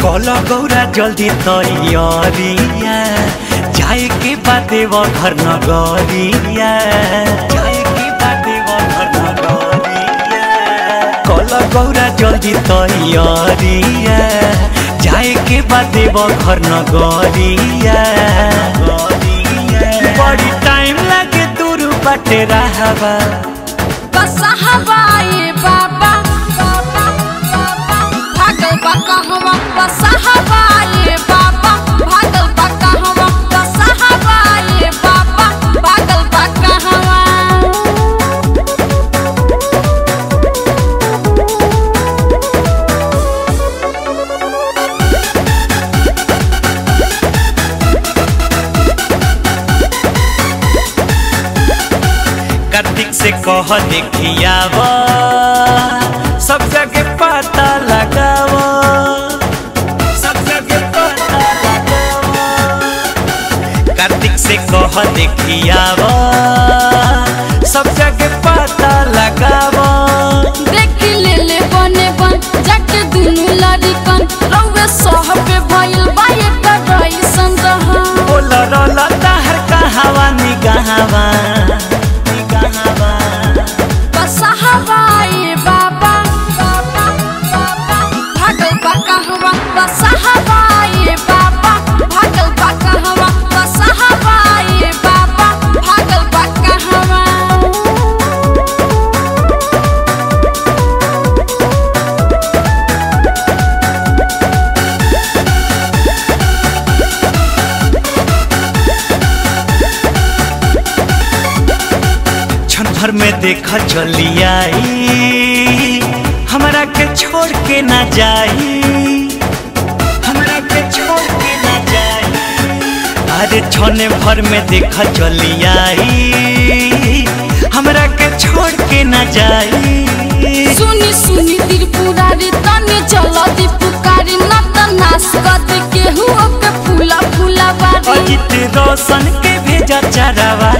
कल गौरा जल्दी तैयारिया जाए के बादे वो घर नगरिया जाए के बादे वो घर नगरिया कल गौरा जल्दी तैयारिया जाए के बादे वो घर नगरिया बड़ी टाइम लागे दूर बाटे रहबा बसहबाए बाबा भागल बा कहवा बसहबाए बाबा भागल बा कहवा बसहबाए बाबा भागल बा कहवा कार्तिक से कह देखियाव सब जगह पता लगाव सब जगह पता लगाव कार्तिक से कह देखियाव सब जगह पता लगाव देख ले ले बने बन जाके दुनु लड़िकन रउवे सह पे भइल बा एक रईसन रहा बोल रोला ताहर कहावा निगाहवा निगाहवा बसहबाए बाबा भागल बा कहवा बसहबाए बाबा भागल बा कहवा बसहबाए बाबा भागल बा कहवा क्षण भर में देखा चली आई हमरा के छोड़ के ना जाई हमरा के छोड़ के ना जाई अरे क्षण भर में देखा चली आई हमरा के छोड़ के ना जाई सुनी सुनी त्रिपुरारी तनी चल दी पुकारी न त नाश कर दे केहू के फूला फूला बारी अजित रोशन के भेजा चरावा